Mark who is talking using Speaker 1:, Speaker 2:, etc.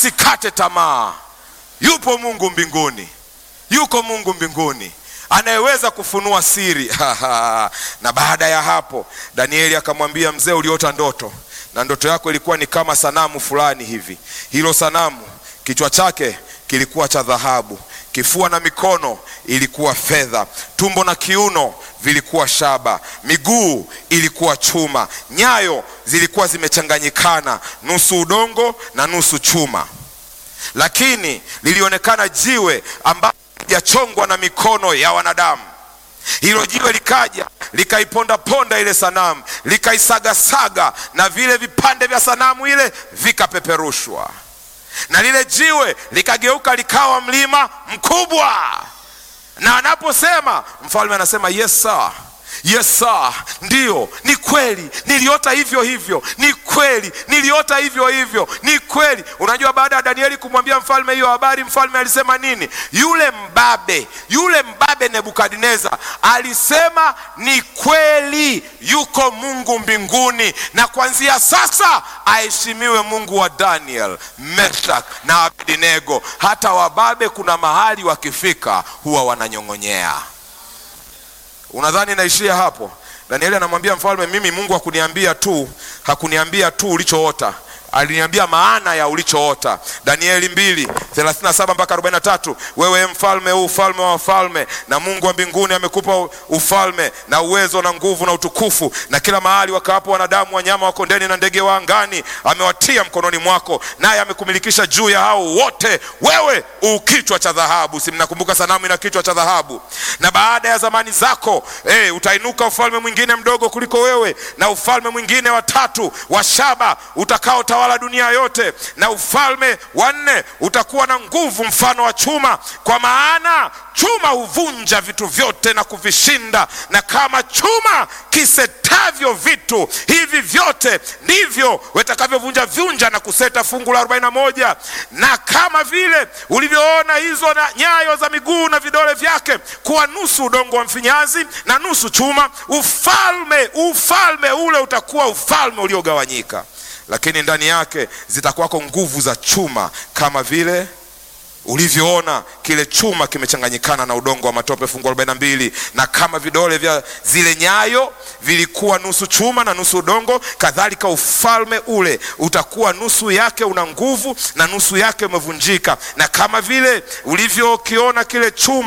Speaker 1: Usikate tamaa, yupo Mungu mbinguni, yuko Mungu mbinguni anayeweza kufunua siri. Na baada ya hapo, Danieli akamwambia mzee, uliota ndoto na ndoto yako ilikuwa ni kama sanamu fulani hivi. Hilo sanamu kichwa chake kilikuwa cha dhahabu, kifua na mikono ilikuwa fedha, tumbo na kiuno vilikuwa shaba, miguu ilikuwa chuma, nyayo zilikuwa zimechanganyikana, nusu udongo na nusu chuma. Lakini lilionekana jiwe ambalo halijachongwa na mikono ya wanadamu. Hilo jiwe likaja likaipondaponda ile sanamu, likaisagasaga, na vile vipande vya sanamu ile vikapeperushwa, na lile jiwe likageuka likawa mlima mkubwa. Na anaposema mfalme anasema yes sir. Yes sir, ndiyo, ni kweli niliota hivyo hivyo, ni kweli niliota hivyo hivyo, ni kweli. Unajua, baada ya Danieli kumwambia mfalme hiyo habari, mfalme alisema nini? Yule mbabe, yule mbabe Nebukadneza alisema ni kweli, yuko Mungu mbinguni, na kuanzia sasa aheshimiwe Mungu wa Daniel, Meshak na Abednego. Hata wababe kuna mahali wakifika huwa wananyong'onyea. Unadhani naishia hapo? Danieli anamwambia mfalme, mimi Mungu hakuniambia tu, hakuniambia tu ulichoota, aliniambia maana ya ulichoota. Danieli mbili thelathini na saba mpaka arobaini na tatu wewe mfalme, huu ufalme wa wafalme, na Mungu wa mbinguni amekupa ufalme na uwezo na nguvu na utukufu, na kila mahali wakaapo wanadamu, wanyama wa kondeni na ndege wa angani amewatia mkononi mwako, naye amekumilikisha juu ya hao wote. Wewe u kichwa cha dhahabu, si mnakumbuka sanamu ina kichwa cha dhahabu? Na baada ya zamani zako eh, utainuka ufalme mwingine mdogo kuliko wewe, na ufalme mwingine wa tatu wa shaba utakaotawala dunia yote, na ufalme wa nne utakuwa na nguvu mfano wa chuma, kwa maana chuma huvunja vitu vyote na kuvishinda, na kama chuma kisetavyo vitu hivi vyote ndivyo watakavyovunja vunja na kuseta fungu la arobaini na moja. Na kama vile ulivyoona hizo na nyayo za miguu na vidole vyake kuwa nusu udongo wa mfinyazi na nusu chuma, ufalme ufalme ule utakuwa ufalme uliogawanyika, lakini ndani yake zitakuwako nguvu za chuma kama vile ulivyoona kile chuma kimechanganyikana na udongo wa matope, fungu arobaini na mbili. Na kama vidole vya zile nyayo vilikuwa nusu chuma na nusu udongo, kadhalika ufalme ule utakuwa nusu yake una nguvu na nusu yake umevunjika. Na kama vile ulivyokiona kile chuma